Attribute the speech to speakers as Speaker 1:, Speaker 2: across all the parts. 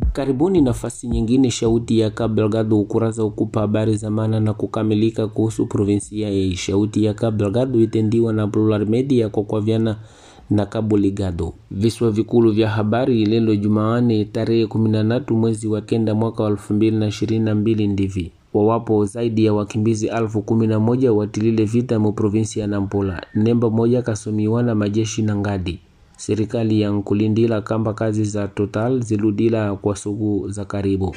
Speaker 1: Karibuni nafasi nyingine shauti ya Cabo Delgado ukurasa ukupa habari za maana na kukamilika kuhusu provinsia ya shauti ya Cabo Delgado itendiwa na Plural Media kwa kwavyana na Cabo Ligado. Viswa vikulu vya habari lelo Jumaane tarehe 13 mwezi wa kenda mwaka wa 2022 ndivi wawapo zaidi ya wakimbizi alfu kumi na moja watilile vita mu provinsi ya Nampula. Nemba moja kasomiwa na majeshi na ngadi serikali ya nkulindila kamba kazi za Total ziludila kwa suku za karibu.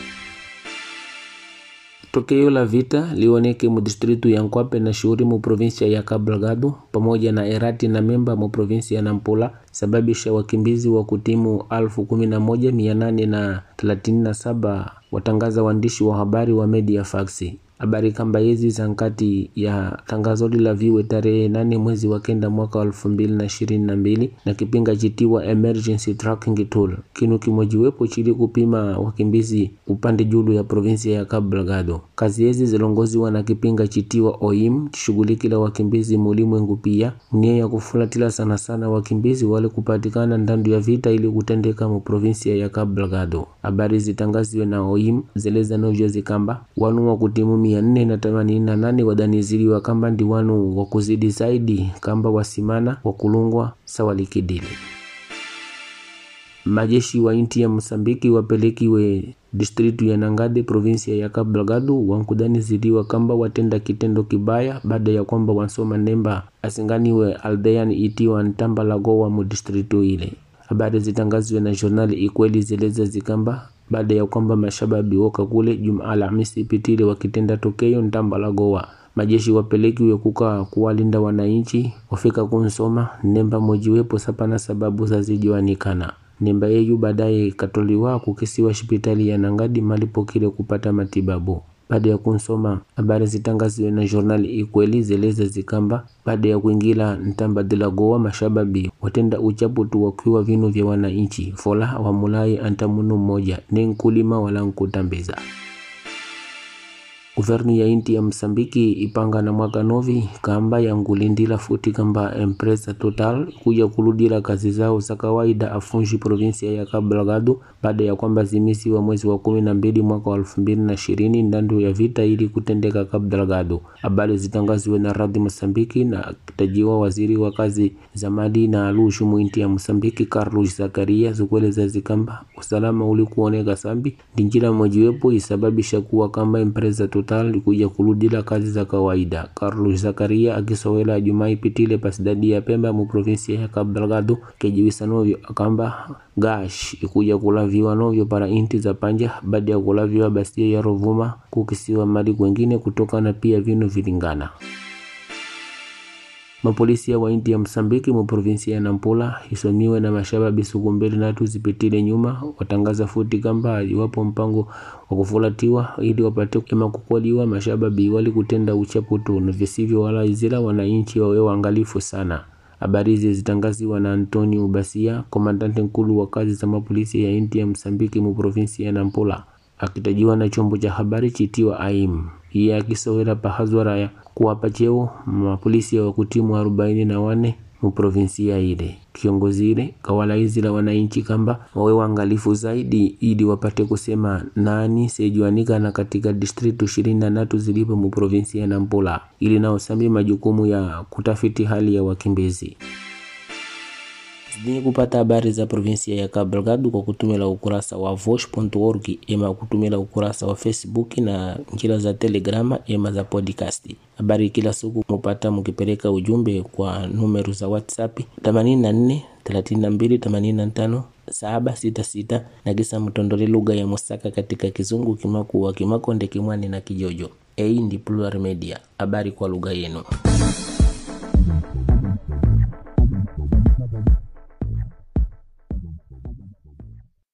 Speaker 1: Tokeo la vita lioneke mu distritu ya Nkwape na shughuri mu provinsia ya Cabo Delgado pamoja na Erati na Memba mu provinsi ya Nampula sababisha wakimbizi wa kutimu alfu kumi na moja mia nane na thelathini na saba watangaza waandishi wa habari wa media faksi habari kamba hizi za nkati ya tangazo la viwe tarehe nane mwezi wa kenda mwaka wa elfu mbili na ishirini na mbili na kipinga chitiwa emergency tracking tool kinu kimojiwepo chili kupima wakimbizi upande julu ya provinsia ya Cabo Delgado. Kazi hizi zilongoziwa na kipinga chitiwa OIM chishughulikila wakimbizi mulimwengu pia nia ya kufulatila sana sana wakimbizi wale kupatikana ndandu ya vita ili kutendeka mu provinsia ya Cabo Delgado. Habari zitangaziwe na OIM zeleza novyo zikamba wanu wa kutimu mia nne na themanini na nane wadaniziliwa kamba ndi wanu wa kuzidi zaidi kamba wasimana wakulungwa sawalikidili majeshi wa inti ya Msambiki wapelekiwe distritu ya Nangade provinsia ya Cabo Delgado wankudaniziliwa kamba watenda kitendo kibaya baada ya kwamba wansoma nemba asinganiwe aldean itiwa ntamba lagowa mu distritu ile. Habari zitangaziwe na journali Ikweli zeleza zikamba baada ya kwamba mashababi woka kule Juma Alhamisi ipitile wakitenda tokeo ntamba la Goa majeshi wapelekiwe kuka kuwalinda wananchi wafika kunsoma nemba mojiwepo sapana sababu zazijiwanikana nemba yeyu baadaye katoliwa kukisiwa hospitali ya Nangadi malipokile kupata matibabu baada ya kunsoma habari zitangaziwe na journal Ikweli zeleza zikamba baada ya kuingila ntamba dila Goa mashababi watenda uchapu tu wakiwa vinu vya wananchi fola wamulai antamunu mmoja ni nkulima wala nkutambiza Guvernu ya inti ya Msambiki ipanga na mwaka novi kamba ya ngulindila futi kamba empresa Total kuja kuludila kazi zao za kawaida afunji provinsia ya Cabo Delgado baada ya kwamba zimisi wa mwezi wa kumi na mbili mwaka wa elfu mbili na ishirini ndandu ya vita ili kutendeka Cabo Delgado. Habari zitangaziwe na radhi Msambiki na kitajiwa waziri wa kazi za mali na alushu muinti ya Msambiki Carlos Zakaria zikueleza zikamba usalama ulikuoneka sambi ndinjila mojiwepo isababisha kuwa kamba empresa Total kuja kuludila kazi za kawaida. Carlos Zakaria akisowela Jumaa ipitile pasidadi ya Pemba mu provinsia ya Cabo Delgado kejiwisa novyo akamba gash ikuja kulaviwa novyo para inti za panja baada ya kulaviwa basia ya Rovuma kukisiwa mali kwengine kutokana pia vinu vilingana mapolisia wa inti ya Msambiki mu provinsia ya Nampula isomiwe na mashababi suku mbili natu zipitile nyuma watangaza futi kamba iwapo mpango wa kufulatiwa ili wapate ema kukwaliwa mashababi wali kutenda uchapu tu na visivyo wala izila wananchi wawe waangalifu sana. Habari hizi zitangaziwa na Antonio Basia, komandante nkulu wa kazi za mapolisi ya inti ya Msambiki mu provinsia ya Nampula, akitajiwa na chombo cha habari chitiwa AIM. Iye akisowela pahazwara ya kuwapa cheo mapolisi wa kutimu arobaini na wane mu provinsia ile. Kiongozi ile kawalaizila wananchi kamba wawe waangalifu zaidi ili wapate kusema nani sejuanikana katika distritu ishirini na tatu zilipo mu provinsia ya Nampula ili nao sambi majukumu ya kutafiti hali ya wakimbizi zenye kupata habari za provinsia ya Cabo Delgado kwa kutumila ukurasa wa vosh.org ema kutumila ukurasa wa Facebook na njira za Telegrama ema za podcast. Habari kila siku mupata mukipeleka ujumbe kwa numeru za WhatsApp 84 32 85 766 na kisa mtondole lugha ya Musaka katika Kizungu, Kimakuwa, Kimakonde, Kimwani na Kijojo. Hii ndi Plural Media, habari kwa lugha yenu.